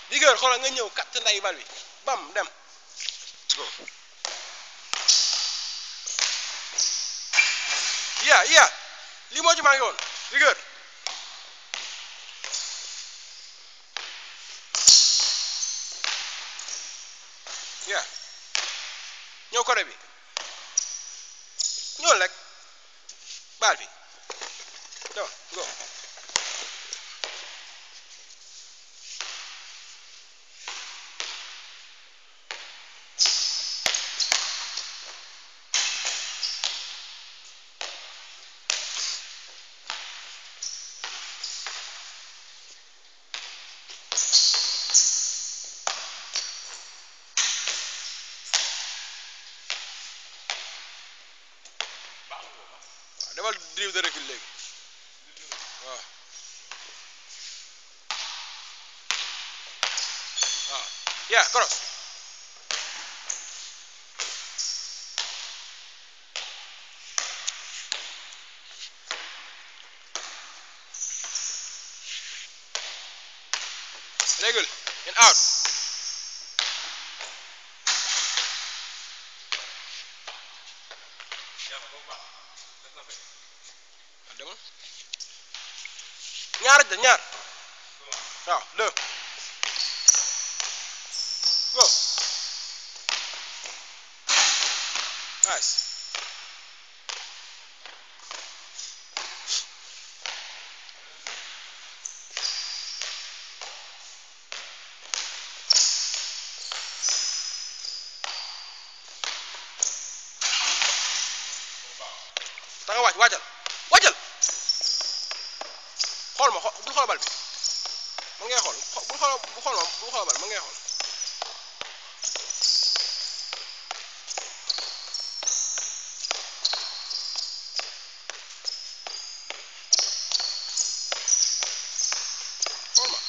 rigueur xoolal nga ñëw kat nday bal bi bam dem go yeah yeah lii moo ci maa ngi woon rigueur yeah ñëw côté bi ñëwal rek baal bi dama go waaw defal drive de recul léegi waaw waaw yeah cross recul and out waaw demal ñaar da ñaar waaw deux go nice da nga waaj waajal waajal xool ma xool bul xool bal bi man ngay xool xo- bul xool bul xool ma bul xool bal man ngay xool xool ma